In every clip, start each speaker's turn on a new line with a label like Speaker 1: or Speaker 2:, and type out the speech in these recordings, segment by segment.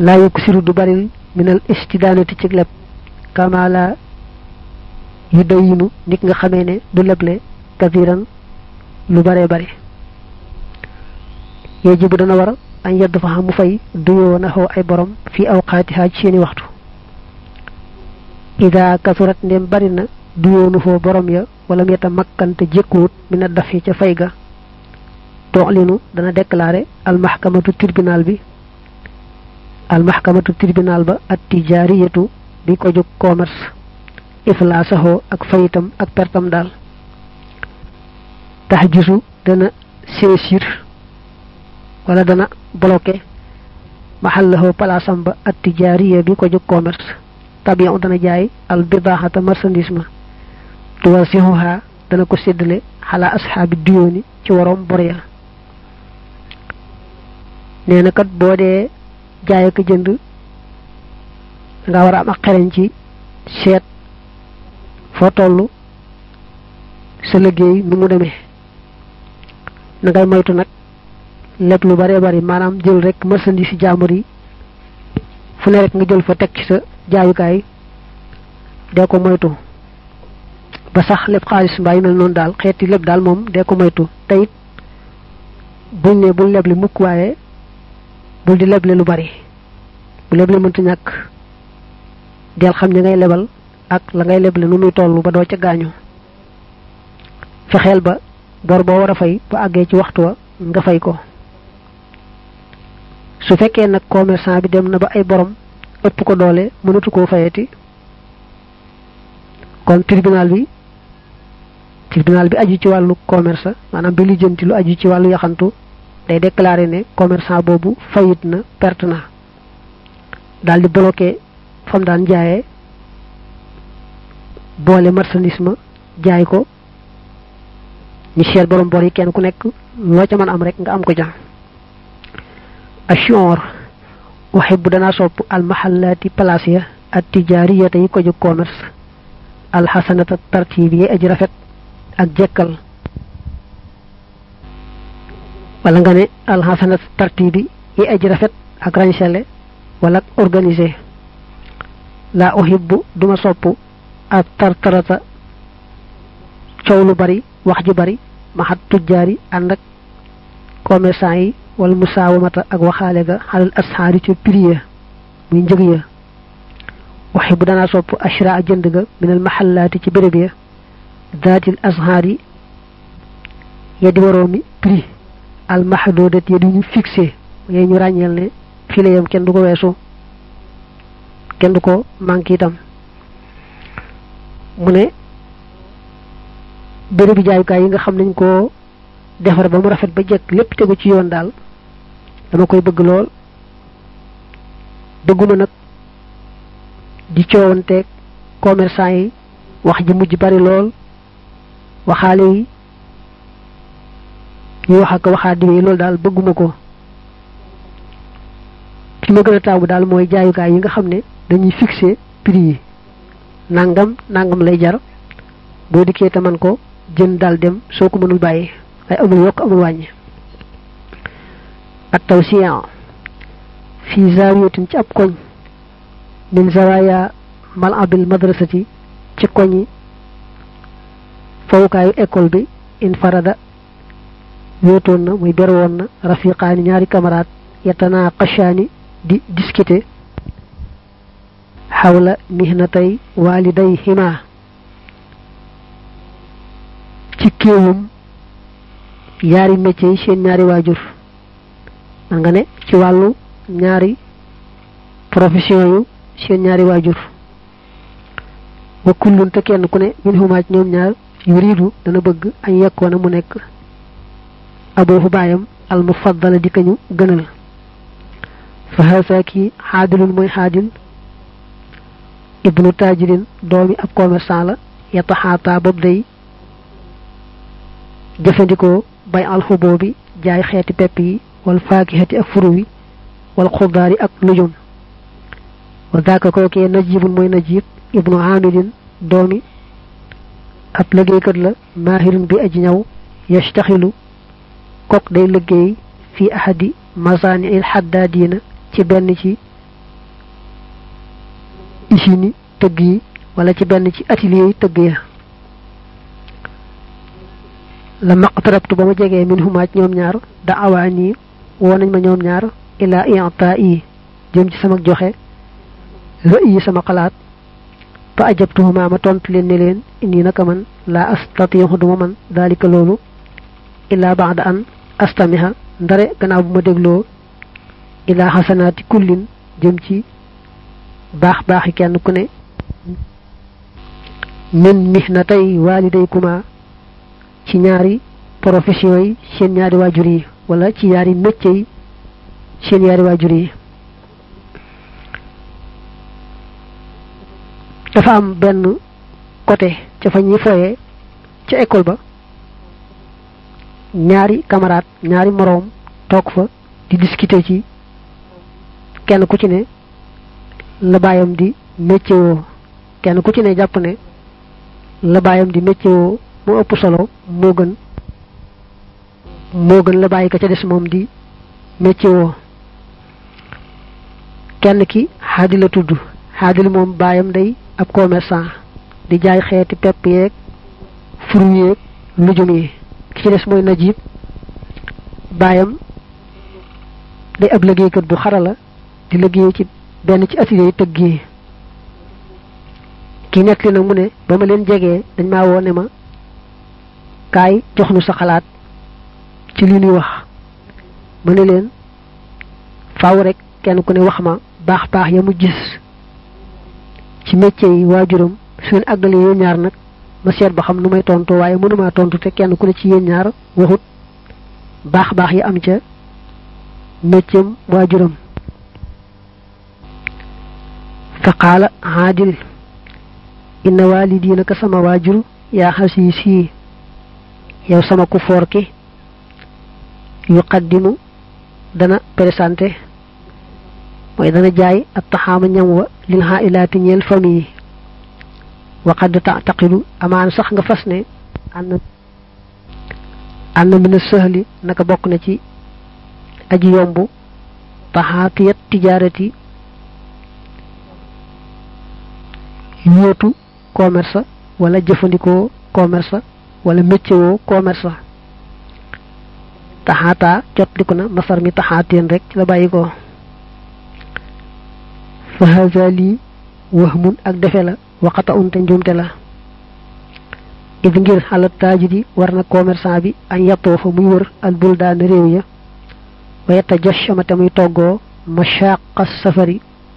Speaker 1: laa yukk siru du baril minal istidaanati ci leb kamala yu dayinu nit nga xamee ne du leble kathiran lu bare bare yajibu dana war añ yedd fa xam mu fay duyoo naxoo ay borom fii awqaatiha ci seeni waxtu ida kasurat ndem bari na duyoonu foo borom ya wala mu yeta makkante jékkuwut mi na daf ca fay ga tooxlinu dana déclaré almaxkamatu tribunal bi almaxkamatu tribunal ba at tijaariyatu bi ko jóg commerce iflaasaxoo ak fayitam ak pertam daal tax gisu dana séesir wala dana bloqué maxallaxoo palaasam ba at tijaariya bi ko jóg commerce tabion dana jaay al bidaaxata marchandise ma tuwasixuha dana ko séddale xalaa asxaabi duyooni ci waroom bor ya nee na kat boo dee jaay ak jënd nga war a am ak xereñ ci seet foo toll sa liggéey nu mu demee na ngay moytu nag lépp lu bare bari maanaam jël rek marchandise ci jaambur yi fu ne rek nga jël fa teg ci sa jaayukaay dee ko moytu ba sax lépp xaalis mbaa yu mel noonu daal xeeti lépp daal moom dee ko moytu te it buñ ne bul leble mukk waaye bul di leble lu bari bu leble mënta ñàkk del xam ñi ngay lebal ak la ngay leble nu muy toll ba doo ca gaañu fexeel ba bor boo war a fay ba àggee ci waxtu wa nga fay ko su fekkee nag commerçant bi dem na ba ay borom ëpp ko doole mënatu koo fayati kon tribunal bi tribunal bi aju ci wàllu commerce maanaam bi lijjanti lu aju ci wàllu yaxantu day déclarer ne commerçant boobu fayit na perte na daal di bloqué fam daan jaayee boole marchandise ma jaay ko ñu seet borom bor yi kenn ku nekk loo ca mën am rek nga am ko ja ashor uhibbu danaa sopp almahallaati place ya at tijaariyata yi ko jóg commerce alxasanata tartiib yi aji rafet ak jekkal wala nga ne alxasanata tartiib yi aji rafet ak rañsele wala ak organisé laa uhibbu duma sopp ak tartarata coow lu bari wax ju bari maxat tujjaari ànd ak commerçant yi wala musaawamata ak waxaale ga xalal asxaari ca prix ya muy njëg ya waxi bu danaa sopp ashra a jënd ga minal maxallaati ci béréb ya daatil asxaar yi ya di waroomi prix al maxdoodat ya di ñu fixé yee ñu ràññeel ne fii la yam kenn du ko weesu kenn du ko manqué itam mu ne bérébi jaayukaay yi nga xam nañ ko defar ba mu rafet ba jekk lépp tegu ci yoon daal dama koy bëgg lool bëgguma nag di coowanteeg commerçant yi wax ji mujj bari lool waxaale yi ñuy wax ak waxaa diwe loolu daal bëgguma ko fi ma gën a taamu daal mooy jaayukaay yi nga xam ne dañuy fixé prix yi nangam nangam lay jar boo dikkee te man ko jën daal dem soo ko mënul bàyyi ay amul yokk amul wàññi at tawsiya fi zawiyatin ci ab koñ min zawaya mal abil madrasati ci koñi fawukaayu école bi in farada wéetoon na muy ber woon na rafiqaani ñaari camarade yatanaa qashaani di discuter xawla mihnatay waliday hima ci kéewum yaari métier yi seen ñaari waajur man nga ne ci wàllu ñaari profession yu seen ñaari waajur wa kullun te kenn ku ne min xumaaj ñoom ñaar yuridu dana bëgg añ yekkoona mu nekk aboofu baayam al mufaddala di kañu gënal fa haasa kii xaadilun mooy xaadil ibnu taajirin doomi ab commerçant la yataxaata bob day jëfandikoo bay alxuboo bi jaay xeeti pepp yi wal faakihati ak furu wi wal xudaari ak lujum wa daaka kookee najibun mooy najib ibnu amidin doomi ab liggéeykat la maahirin bi aji ñaw yastaxilu kok day liggéey fi ahadi masaani il xaddaadiina ci benn ci usine tëgg yi wala ci benn ci atelier yi tëgg ya la maqtarabtu ba ma jegee min humaaj ñoom ñaar da awaani woo nañ ma ñoom ñaar ila i'ta yi jëm ci sama joxe rëy yi sama xalaat fa ajabtuhuma ma tontu leen ne leen indi naka man la astatiixu duma man dalika loolu illa ba'da an astamiha ndare gannaaw bu ma dégloo ila xasanaati kullin jëm ci baax baaxi kenn ku ne min mihnatay walidaykuma ci ñaari profession yi seen ñaari waajur yi wala ci ñaari métier yi seen ñaari waajur yi dafa am benn côté ca fa ñuy foyee ca école ba ñaari camarade ñaari moroom toog fa di discuter ci kenn ku ci ne la baayam di métier woo kenn ku ci ne jàpp ne la baayam di métier woo moo ëpp solo moo gën moo gën la bàyyi ka ca des moom di métier woo kenn ki xaadi la tudd xaadil moom baayam day ab commerçant di jaay xeeti pepp yeeg fruit yeeg lujum yi ki ci des mooy najib baayam day ab liggéeykat bu xarala di liggéey ci benn ci atelier yi tëgg yi ki nekk li nag mu ne ba ma leen jegee dañ maa woo ne ma kaay jox nu sa xalaat ci li ñuy wax ma ne leen faaw rek kenn ku ne wax ma baax baax ya mu gis ci métier yi waajuram su ngeen àggalee yéen ñaar nag ma seet ba xam nu may tontu waaye mënumaa tontu te kenn ku ne ci yéen ñaar waxut baax baax yi am ca métier waajuram fa qaala haadil inna walidi naka sama waajur yaa xasiisi yow sama ku foor ki yuqaddimu dana présenté mooy dana jaay ak taxaama ñam wa lil xaailaati ñeel famille wa qad taqilu amaan sax nga fas ne ànd ànd mina sëhli naka bokk na ci aji yomb taxaatiyat tijaarati yóotu commerce wala jëfandikoo commerce wala métier woo commerce taxaataa jot liku na masar mi taxaateen rek ci la bàyyi ko fa haza lii wahmun ak defe la waxata unte njuumte la id ngir xalat taajidi war na commerçant bi añ yattoo fa muy wër al buldaan réew ya wa yetta jashama te muy toggoo mashaqa safari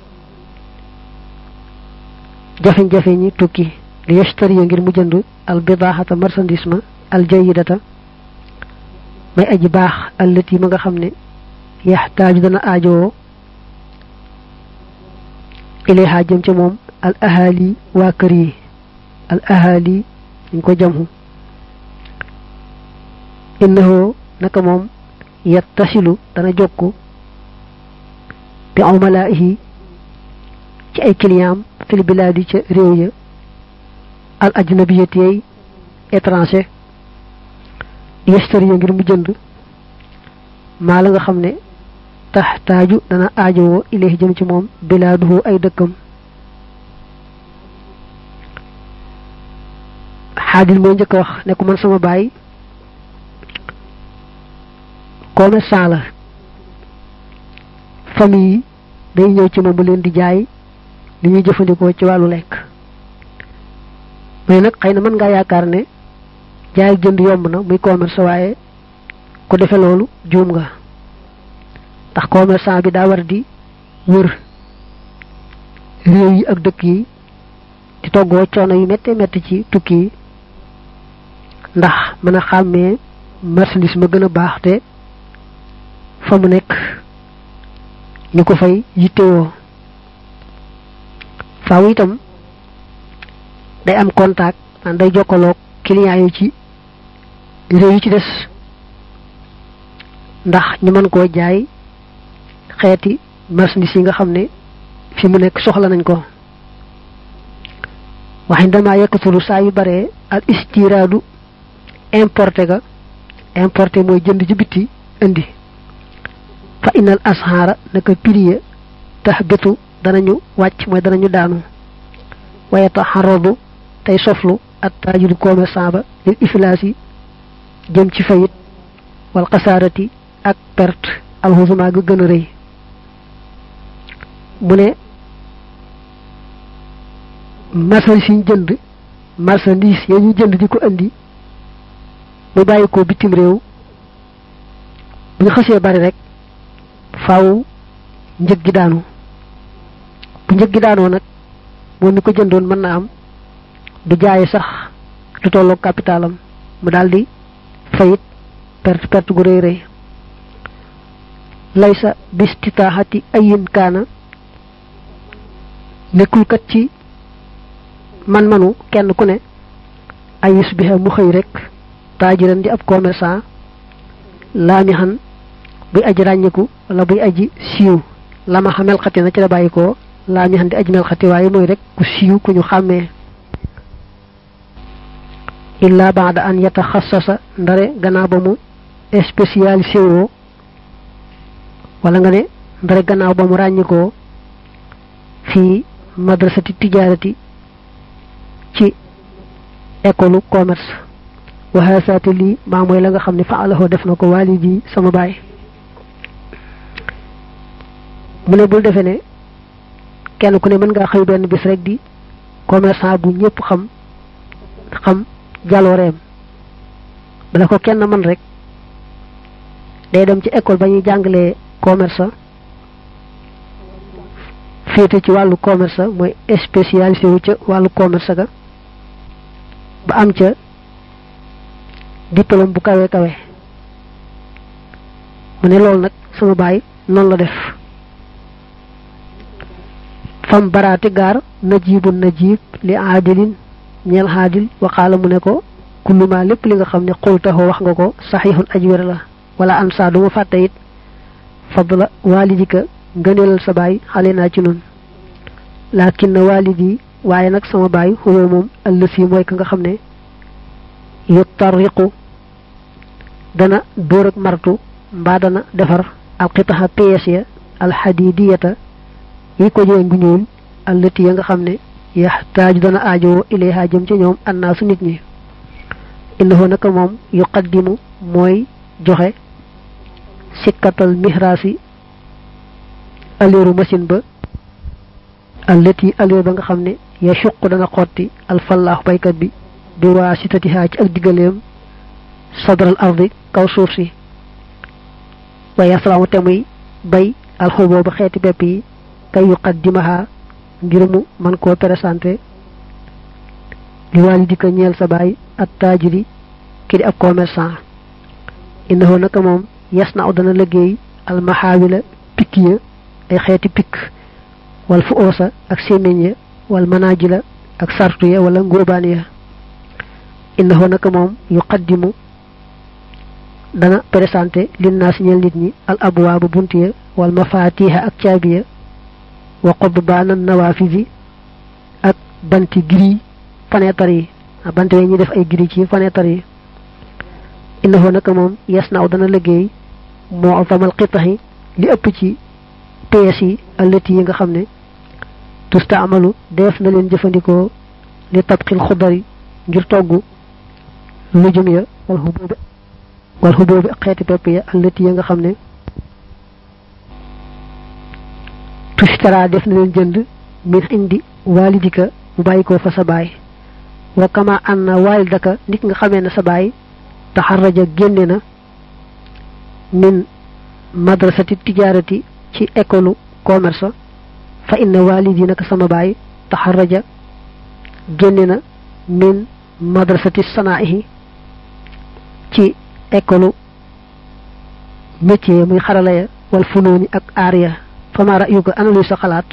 Speaker 1: jafe-jafe ñi tukki li yashtari ngir mu jënd al bidaaxata marchandise ma al jayidata may aji baax allati ma nga xam ne yaxtaaju dana aajowoo ilayha jëm ca moom al ahali waa kër yi al ahali dañ ko jamhu innahu naka moom yattasilu dana jokku bi umalaihi ci ay client fil biladi ca réew ya al ajnabiyati yay étranger yestari ngir mu jënd maa la nga xam ne tax taaju dana aajowoo ilayhi jëm ci moom bilaaduhu ay dëkkam xaadil moo njëkk a wax ne ko man sama baay commerçant la famille yi day ñëw ci moom bu leen di jaay li ñuy jëfandikoo ci wàllu lekk mais nag xëy na mën ngaa yaakaar ne jaay ak jënd yomb na muy commerce waaye ku defe loolu juum nga ndax commerçant bi daa war di wër réew yi ak dëkk yi di toggoo coono yu méttee métti ci tukki yi ndax mën a xàmmee marchandise ma gën a baax te fa mu nekk ñu ko fay yittewoo faaw itam day am contact man day jokkaloog client yi ci réew yi ci des ndax ñu mën koo jaay xeeti marchandise yi nga xam ne fi mu nekk soxla nañ ko waxin dama yekkatulu saa yu bare al istiraadu importé ga importé mooy jënd ci bitti indi fa inal asxaara naka prix tax bitu danañu wàcc mooy danañu daanu wayata xaradu tey soflu at taajiru commerçant ba lil iflaas yi jëm ci fayit wal xasaarati ak perte alxusuma ga gën a rëy mu ne marchandise yi ñu jënd marchandise ya ñu jënd di ko indi mu bàyyi ko bitim réew bu ñu xasee bari rek faaw njëg gi daanu bu njëg gi daanoo nag moom mi ko jëndoon mën na am du jaaye sax lu tolloog capitalam mu daldi fayit perte perte gu rëy rëy laysa bistitaaxati ayin kaana nekkul kat ci man-manu kenn ku ne ay yusbiha mu xëy rek taajiran di ab commerçant laami xan buy aji ràññiku wala buy aji siiw lama xa melxati na ci la bàyyi ko laami xan di aji melxati waaye mooy rek ku siiw ku ñu xàmmee illa baada an yataxassasa ndare gannaaw ba mu spécialisé woo wala nga ne ndare gannaaw ba mu ràññikoo fii madrasati tijaarati ci école commerce waxaasaate lii maa mooy la nga xam ne faalahu def na ko waalidi sama baay mu ne bul defe ne kenn ku ne mën ngaa xëy benn bis rek di commerçant bu ñëpp xam xam jalooreem bala ko kenn man rek day dem ci école ba ñuy jàngalee commerce féete ci wàllu commerce mooy spécialisé wu ca wàllu commerce ga ba am ca diplôme bu kawe kawe mu ne loolu nag sama baay noonu la def fam baraate gaar najibu najib li aadilin ñeel xaadil waxaala mu ne ko kulluma lépp li nga xam ne xultaxoo wax nga ko saxiixun aj wér la wala an saa duma fàtte it fadla waalidika ngëneelal sa baay xale naa ci nun laakin na waalidi waaye nag sama baay xuwa moom ëllësi mooy ka nga xam ne yu tarriqu dana dóor ak martu mbaa dana defar alxitaxa pièce ya alxadidiyata yi ko jëwe ngu ñuul allati ya nga xam ne yaxtaaju dana aajowoo ilayha jëm ci ñoom annaasu nit ñi innahu naka moom yuqaddimu mooy joxe sikkatal mihraasi aleeru machine ba allati aleer ba nga xam ne yashuq dana xotti alfallaahu baykat bi bi waa sitatihaa ci ak diggaleem sadral ardi kaw suuf si waaye asalaamu te muy bay alxuboo ba xeeti bepp yi kay yuqaddimaha ngir mu man koo présenté li waalidika ñeel sa baay at taajiri ki di ab commerçant innahu naka moom yas na dana liggéey almaxaawila pikk ya ay xeeti pikk wal fu oosa ak séméñ ya wal manaajila ak sartu ya wala ngóobaan ya innahu naka moom yuqaddimu dana présenté linnaas ñeel nit ñi al abwaaba bunt ya wal mafaatiha ak caabi ya wa qudbaana nawaafisi ak banti giri fenêtre yi bant we ñi def ay giri ci fenêtre yi innahu naka moom yes naaw dana liggéey moo azamal xitaxi li ëpp ci pièces yi allati yi nga xam ne tustaamalu def na leen jëfandikoo li tabxil xudari ngir togg lujum ya wal xuboobi wal xuboobi ak xeeti pepp ya allati yi nga xam ne tushtara def na leen jënd min indi walidika mu bàyyi ko fa sa baay wa kama anna walidaka nit nga xamee na sa baay taxarraja génne na min madrasati tijaarati ci école commerce fa inna walidi naka sama baay taxarraja génne na min madrasati sanaahi ci école métier muy xarala ya wal funooni ak aar ya fama ra'yuka ana luy sa xalaat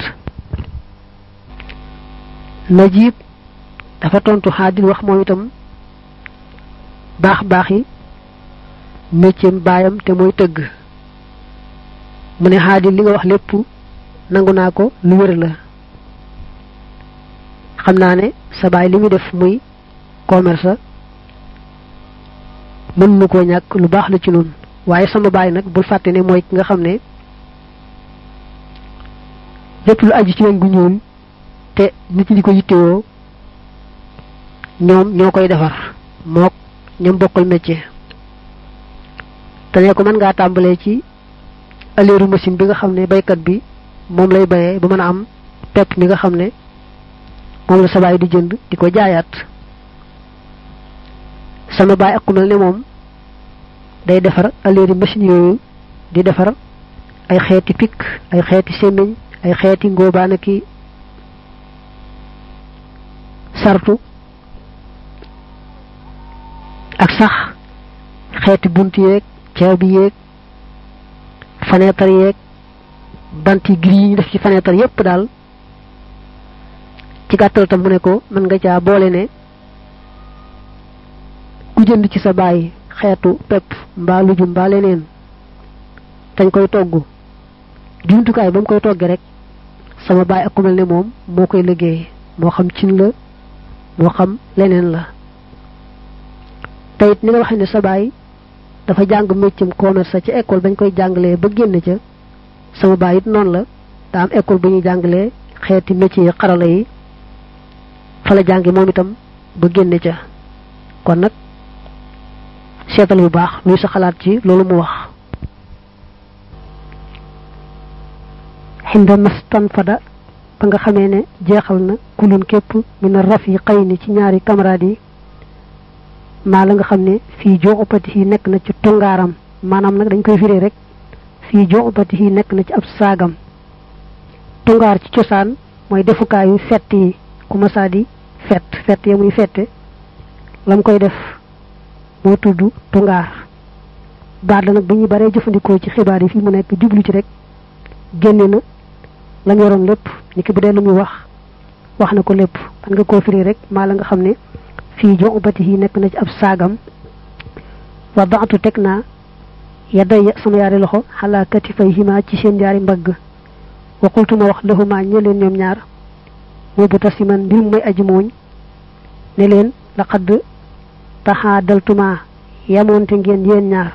Speaker 1: najib dafa tontu xaadil wax moom itam baax baax yi métier baayam te mooy tëgg mu ne xaadil li nga wax lépp nangu naa ko lu wér la xam naa ne sa baay li muy def muy commerce mën nu koo ñàkk lu baax la ci noonu waaye sama baay nag bul fàtte ne mooy ki nga xam ne lépp lu aju ci weñ gu ñuul te nit ñi di ko yittewoo ñoom ñoo koy defar mook ñoom bokkal métier te ne ko mën ngaa tàmbalee ci aleeru machine bi nga xam ne baykat bi moom lay bayee ba mën a am pepp mi nga xam ne moom la sa baay di jënd di ko jaayaat sama baay ak ku mel ne moom day defar aleeri machine yooyu di defar ay xeeti pikk ay xeeti sémmiñ ay xeeti ngóobaana ki sartu ak sax xeeti bunt yeeg caabi yeeg fenêtre yeeg banti gris yi ñu def ci fenêtre yépp daal ci gàttal tam mu ne ko mën nga caa boole ne ku jënd ci sa bàyyi xeetu pepp mbaa lujum mbaa leneen dañ koy togg jumtukaay ba mu koy toggee rek sama baay ak ku mel ne moom moo koy liggéey moo xam cin la moo xam leneen la te it ni nga waxee ne sa baay dafa jàng méccam commerce ci école bañ koy jàngalee ba génn ca sama baay it noonu la daa am école bu ñuy jàngalee xeeti métier yi xarala yi fa la jàngi moom itam ba génn ca kon nag seetal bu baax luy sa xalaat ci loolu mu wax xinda mastan fada ba nga xamee ne jeexal na kulun képp mina raf yi xëy ni ci ñaari camarades yi maa la nga xam ne fii joxupati yi nekk na ci tungaaram maanaam nag dañ koy firee rek fii joxupati yi nekk na ci ab saagam tungaar ci cosaan mooy defukaayu fett yi ku masaa di fett fett ya muy fette lam koy def moo tudd tungaar baat la nag bu ñuy baree jëfandikoo ci xibaar yi fii mu nekk jublu ci rek génne na lam yoroon lépp ni ki bu dee lu muy wax wax na ko lépp man nga koo firi rek maa la nga xam ne fii jo ubati yi nekk na ci ab saagam wa baatu teg naa yadday sama yaari loxo xalaa katifay hima ci seen yaari mbagg wa qultu ma wax lahuma ñe leen ñoom ñaar mu bu tasiman mbir mu may aji mooñ ne leen laqad taxaa daltuma yamoonte ngeen yéen ñaar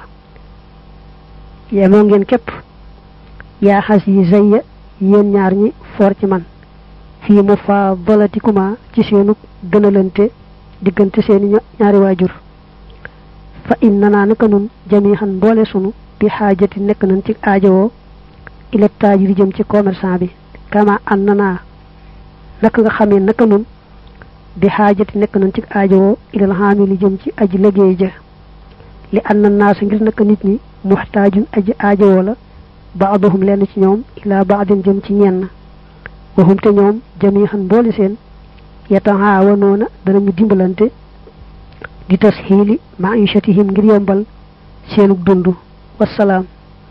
Speaker 1: yemoo ngeen képp yaa xas yi zayya yéen ñaar ñi foor ci man fii mu fa balatikuma ci seenu gënalante diggante seeni ñaari waajur fa inna naa naka nun jamihan mboole sunu bi xaajati nekk nañ ci aajowoo ila taajiri jëm ci commerçant bi kama an na naa naka nga xamee naka nun bi xaajati nekk nañ ci aajowoo ilal xaamili jëm ci aji liggéey ja li an na naa sa ngir naka nit ñi muxtaajun aji aajowoo la baaduhum lenn ci ñoom ila baadin jëm ci ñenn waxum te ñoom jamihan mboole seen yatahaawanoona danañu dimbalante di tasxiili maishatihim ngir yombal seenug dund wasalaam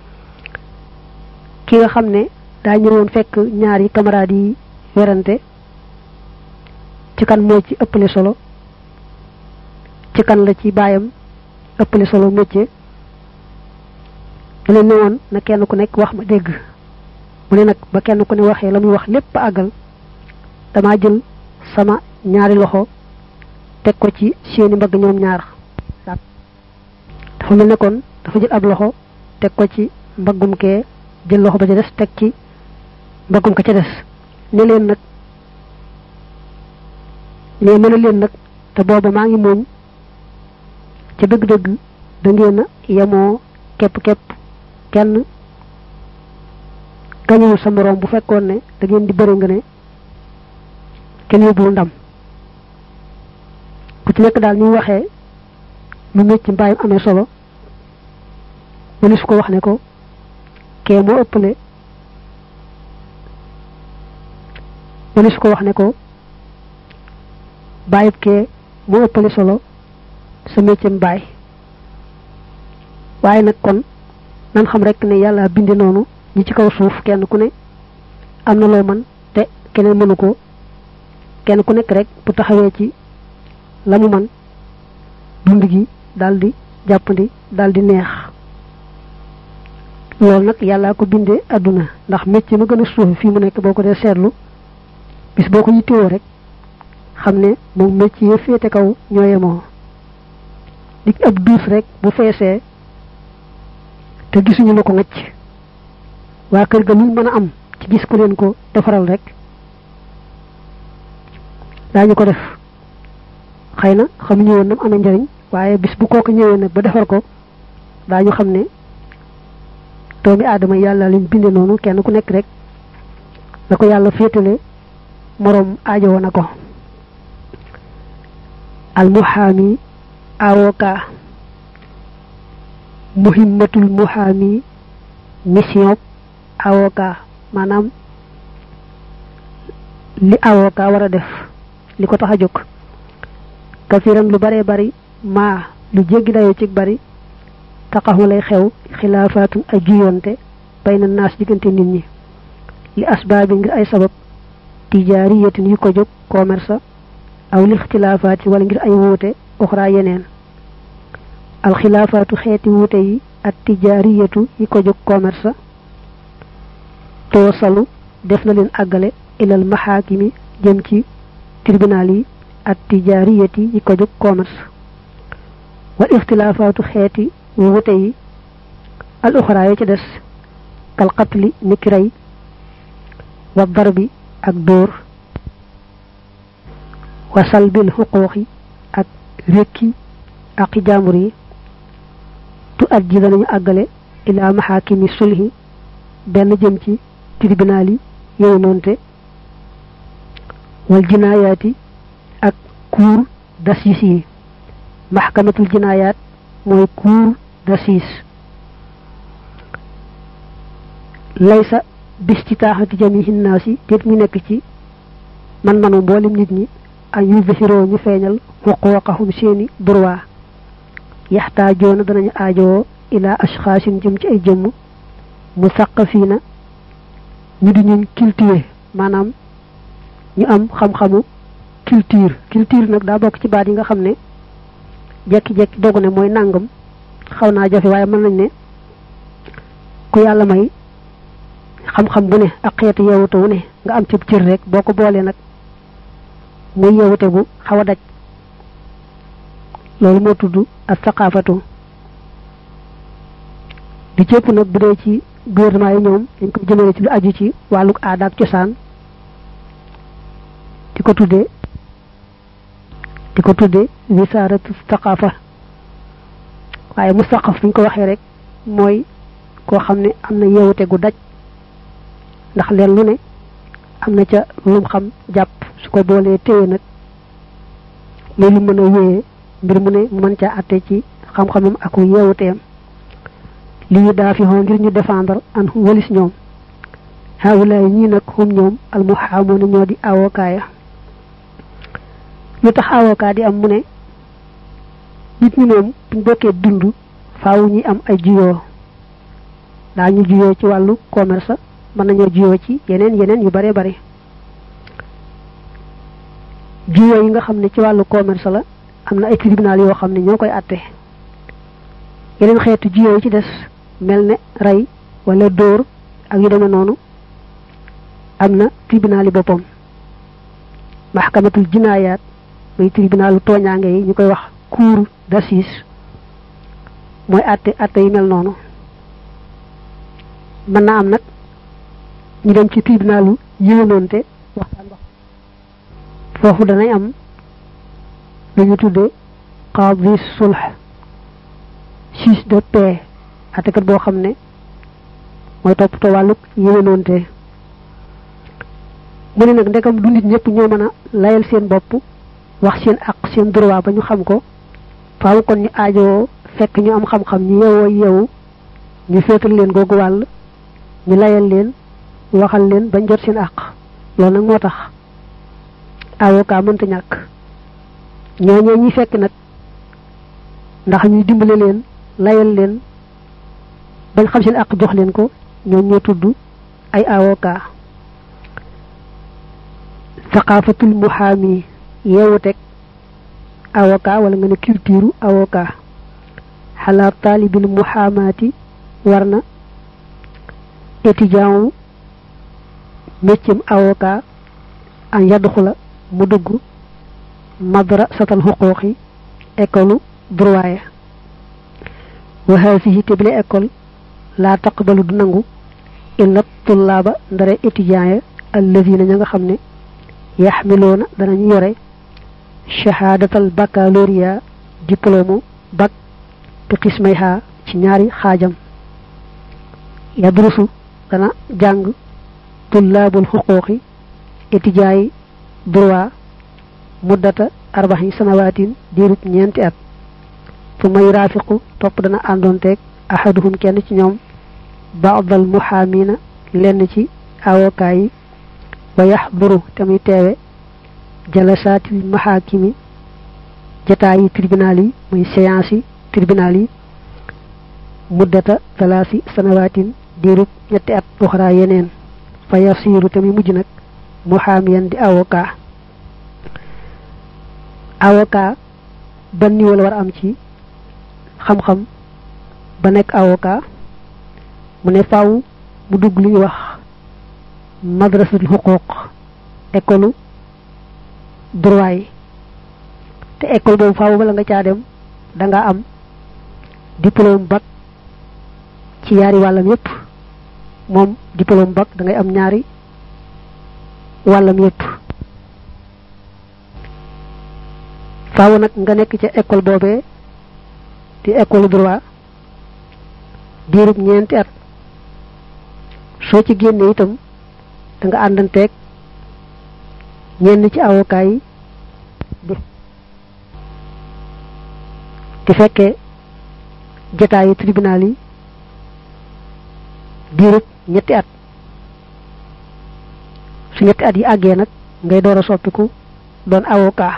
Speaker 1: ki nga xam ne daa ñëwoon fekk ñaari camarades yi werante ci kan moo ci ëppale solo ci kan la ci baayam ëppale solo métier leen ne woon na kenn ku nekk wax ma dégg mu ne nag ba kenn ku ne waxee la muy wax lépp àggal damaa jël sama ñaari loxo teg ko ci seeni mbagg ñoom ñaar dafa mel ne kon dafa jël ab loxo teg ko ci mbaggum kee jël loxo ba ca des teg ci mbaggum ka ca des ne leen nag ne mën a leen nag te booba maa ngi mooñ ca dëgg-dëgg da ngeen a yemoo képp-képp kenn gañuwul sa moroom bu fekkoon ne da ngeen di bëri nga ne kenn yóbbuwul ndam ku ci nekk daal ñu waxee lu mécc mbaayam amee solo mëni su ko wax ne ko kee moo ëppale mëni su ko wax ne ko bàyyib kee moo ëppale solo sa méccam baay waaye nag kon nan xam rek ne yàlla bindi noonu ñi ci kaw suuf kenn ku ne am na loo mën te keneen mënu ko kenn ku nekk rek bu taxawee ci la mu man dund gi daldi jàppandi daldi neex loolu nag yàllaa ko bindee àdduna ndax métier ma gën a suufi fii mu nekk boo ko dee seetlu bis boo ko yittewoo rek xam ne moom métier ya féete kaw ñoo yemoo di ab duus rek bu feesee te gisuñu la ko ngacc waa kër ga luñ mën a am ci gis ku leen ko defaral rek daañu ko def xëy na xamuñu woon nam amee njariñ waaye bis bu kooku ñëwee nag ba defar ko daañu xam ne doomi aadama yàlla leen binde noonu kenn ku nekk rek la ko yàlla féetale moroom aajowoo na ko almuhaami avocat muhimmatul muhaami mission avocat maanaam li avocat war a def li ko tax a jóg kasiran lu bare bari maa lu jéggi dayoo ci bari taxaxu lay xew xilaafaatun ay juyonte bay na naas diggante nit ñi li asbaabi ngir ay sabab tijaariyatin yu ko jóg commerce aw lil xilaafaati wala ngir ay wuute uxraa yeneen alxilaafaatu xeeti wuute yi ak tijaariyatu yi ko jóg commerce toosalu def na leen àggale ilal maxaakimi jëm ci tribunal yi ak tijaariyati yi ko jóg commerce wal ixtilaafaatu xeeti wuute yi al uxraa yi ci des kal qatli niki rey wa darbi ak dóor wa salbil xuquuqi ak rékki aqi jaambur yi tu adji danañu àggale ilaa maxaakimi sulhi benn jëm ci tribunal yi yow noonte wal jinaayaati ak cour d'assises yi maxkamatul jinaayaat mooy cour d'assises laysa bis ci taaxati jamihi naasi déet mu nekk ci man manu mboolem nit ñi an yuzhiroo ñu feeñal xuquuqahum seeni droit yaxtaajoona danañu aajowoo ilaa ashxaasin jëm ci ay jëmm musaqafiina ñu di ñun cultivé maanaam ñu am xam-xamu culture culture nag daa bokk ci baat yi nga xam ne jekki-jekki dogu ne mooy nàngam xaw naa jafe waaye mën nañ ne ku yàlla may xam-xam bu ne ak xeetu yeewute wu ne nga am cëb cër rek boo ko boolee nag muy yeewute bu xaw a daj loolu moo tudd ak saqaafatu di cëpp nag bu dee ci gouvernement yi ñoom dañ ko jëmale ci lu aju ci wàllu aada ak cosaan di ko tuddee di ko tuddee wisaaratu saqaafa waaye mu saqaf buñ ko waxee rek mooy koo xam ne am na yeewute gu daj ndax leen lu ne am na ca lum xam jàpp su ko boolee téye nag muy lu mën a wéyee mbir mu ne mu mën caa atte ci xam-xamam ak yeewuteem li ñu daa fi xoo ngir ñu défendre an walis ñoom xawulaay ñii nag xum ñoom almuhaamoona ñoo di avocat ya lu tax avocat di am mu ne nit ñi moom buñ bokkee dund faaw ñi am ay juyoo daa ñu juyoo ci wàllu commerce mën nañoo juyoo ci yeneen yeneen yu bare bare juyoo yi nga xam ne ci wàllu commerce la am na ay tribunal yoo xam ne ñoo koy àtte yeneen xeetu juyoo yi ci des mel ne rey wala dóor ak yu demee noonu am na tribunal yi boppam maxkamatul jinaayaat muy tribunalu tooñaange yi ñu koy wax cour d'assises mooy àtte àtte yi mel noonu mën naa am nag ñu dem ci tribunalu yéwénoonte waxtaan wax foofu danay am lu ñu tudde qadi sulh juge de paix àttekat boo xam ne mooy toppatoo wàlluk yéwénoonte mu ne nag ndekam du nit ñëpp ñoo mën a layal seen bopp wax seen ak seen droit ba ñu xam ko faaw kon ñu aajowoo fekk ñu am xam-xam ñu yewoo yewu ñu féetal leen googu wàll ñu layal leen waxal leen bañ jot seen àq loolu nag moo tax avocat mënta ñàkk ñooñee ñi fekk nag ndax ñuy dimbale leen layal leen bañ xam seen àq jox leen ko ñoo ñoo tudd ay avocat saqaafatul muhaami yeewu teg avocat wala nga ne culture avocat xalaat taalibil muhaamaati war na étudiant wu méccam avocat an yadxula mu dugg madrasatal xuquuqi école droit ya wa haasihi te bile école laa taqbalu du nangu illa tullaaba ndare étudiant ya allazina ña nga xam ne yaxmiloona danañu yore shahadatal baccalauréat diplôme bac bi xismayha ci ñaari xaajam yadrusu dana jàng tullaabul xuquuqi étudiants droit muddata arbaxi sanawaatin diirub ñeenti at fu may raafiqu topp dana àndoonteeg ahaduhum kenn ci ñoom baadal muhaamina lenn ci avocat yi wa yaxduru te muy teewe jalasaatil maxaakimi jataayi tribunal yi muy séance yi tribunal yi muddata talaasi sanawaatin diirub ñetti at uxraa yeneen fa yasiiru te muy mujj nag muhaamiyan di avocat avocat ban niveau la war am ci xam-xam ba nekk avocat mu ne faaw mu dugg li ñuy wax madrasatul xuquuq école droit yi te école boobu faaw bala nga caa dem da nga am diplôme bac ci yaari wàllam yépp moom diplôme bac da ngay am ñaari wàllam yépp faaw nag nga nekk ca école boobee di école droit diirub ñeenti at soo ci génnee itam da nga àndanteeg ñenn ci avocat yi di fekkee jataayu tribunal yi diirub ñetti at su ñetti at yi àggee nag ngay door a soppiku doon avocat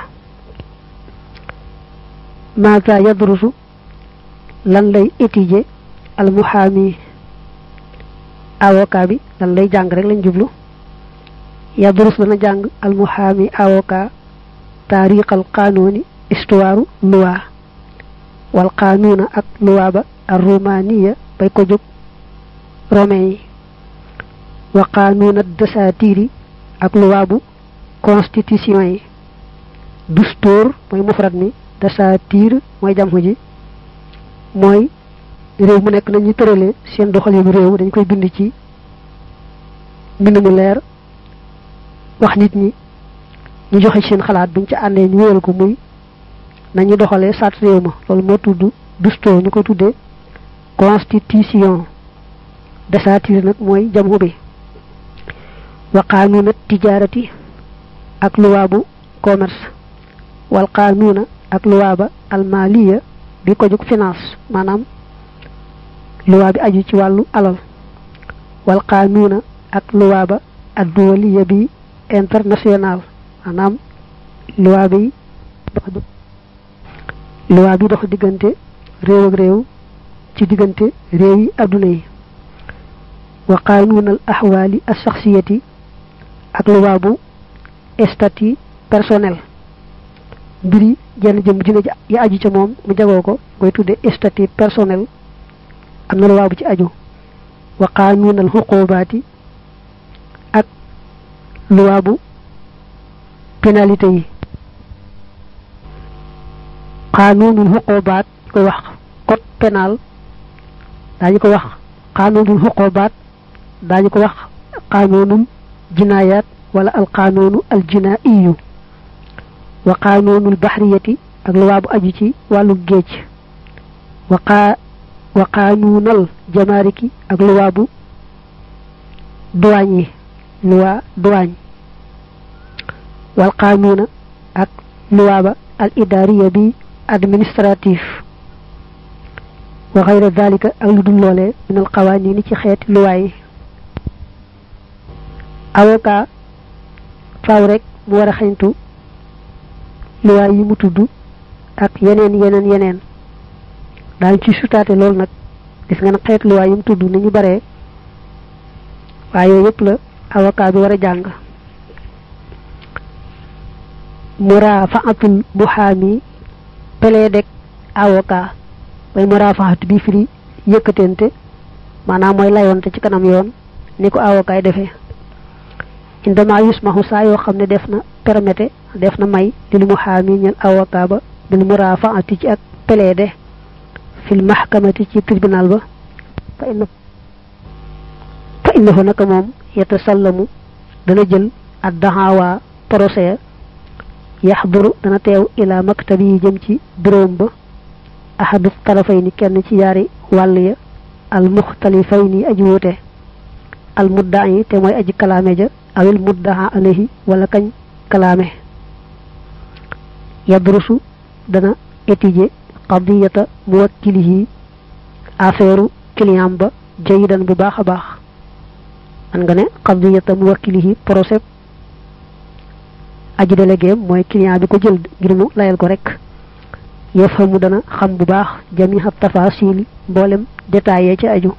Speaker 1: maata yadrusu lan lay étudier al muhaami avocat bi lan lay jàng rek lañ jublu yadrus dana jàng al muhaami avocat taariqal qaanuuni istuwaaru luwaa wal qaanuuna ak luwaa ba ar rumaniya bay ko jóg romain yi wa qaanuuna dasaatiiri ak luwaa bu constitution yi dustoor mooy mufrad mi dasaatiir mooy jamxu ji mooy réew mu nekk nañu tëralee seen doxalinu réew dañ koy bind ci mbind mu leer wax nit ñi ñu joxe seen xalaat buñ ci àndee ñu wéyal ko muy nañu doxalee sart réew ma loolu moo tudd dusto ñu ko tuddee constitution dasaatiir nag mooy jamxu bi wa qaanuuna tijaarati ak luwaabu commerce wal qaanuuna ak luwaaba almaliya bi ko jóg finance maanaam luwaa bi aju ci wàllu alal wal qaanuuna ak luwaaba adduwaliya bi international maanaam luwaa bi dox luwaa bi dox diggante réew ak réew ci diggante réew yi adduna yi wa qaanuuna al axwaali alsaxsiyati ak luwaa bu statut personnel mbiri jenn jëm dina yi aju ca moom mu jagoo ko koy tudde statut personnel am na luwaa bu ci aju wa qaanuunal xuqubaati ak luwaa bu pénalité yi qaanuunul xuqubaat ñu koy wax code pénal daañu ko wax qaanuunul xuqubaat daañu ko wax qaanuunul jinaayaat wala al qaanuunu al jinaa'iyu wa qaanuunul baxriyati ak luwaa bu aju ci wàllu géej wa qaa wa qaanuunal jamaariki ak luwaa bu duwaañ yi luwaa duwaañ wal qaanuuna ak luwaa ba al idaariya bi administratif wa xayra dalika ak lu dul loolee min al qawaaniini ci xeeti luwaa yi avocat faaw rek mu war a xeñtu luwaay yi mu tudd ak yeneen yeneen yeneen daañu ci sutaate loolu nag gis nga ne xeet luwaay yi mu tudd ni ñu baree waaye yooyu yëpp la avocat bi war a jàng murafaatul muhaami plaidek avocat mooy murafaat bi firi yëkkatente maanaam mooy layonte ci kanam yoon ni ko avocat yi defee indama yusmahu saa yoo xam ne def na permettre def na may lil muhaami ñel avocat ba bil murafaati ci ak plaide fil mahkamati ci tribunal ba fa inna fa innahu naka moom yatasallamu dana jël ad daxaawaa procès yaxduru dana teew ila maktabi yi jëm ci buróom ba ahadu tarafay ni kenn ci yaari wàll ya al muxtalifay ni aji wuute al muddaa yi te mooy aji kalaame ja awil muddaa alayhi wala kañ kalaame yadrusu dana étudier qadiyata muwakkilihi affaire client ba jayidan bu baax a baax man nga ne qadiyata muwakkilihi procès aji délégué mooy client bi ko jël ngir mu layal ko rek yafhamu dana xam bu baax jamiha tafasil mboolem détaillé ci aju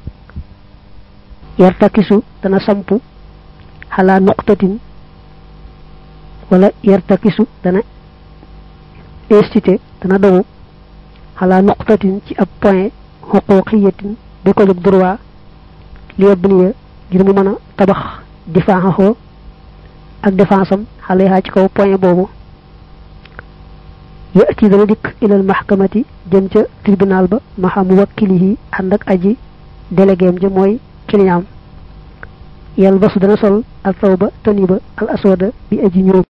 Speaker 1: yartakisu dana sampu xalaa nuqtatin wala yartakisu dana institué dana dogu xalaa nuqtatin ci ab point xuquqiyatin bi ko jóg droit li yabniya ngir mu mën a tabax difaaxaxoo ak défense am xale yaa ci kaw point boobu yati dana dikk ilal mahkamati jëm ca tribunal ba maxa muwakkilihi ànd ak aji déléguéem ja mooy client yal basu dana sol al tawba tani ba al aswada bi aji ñëw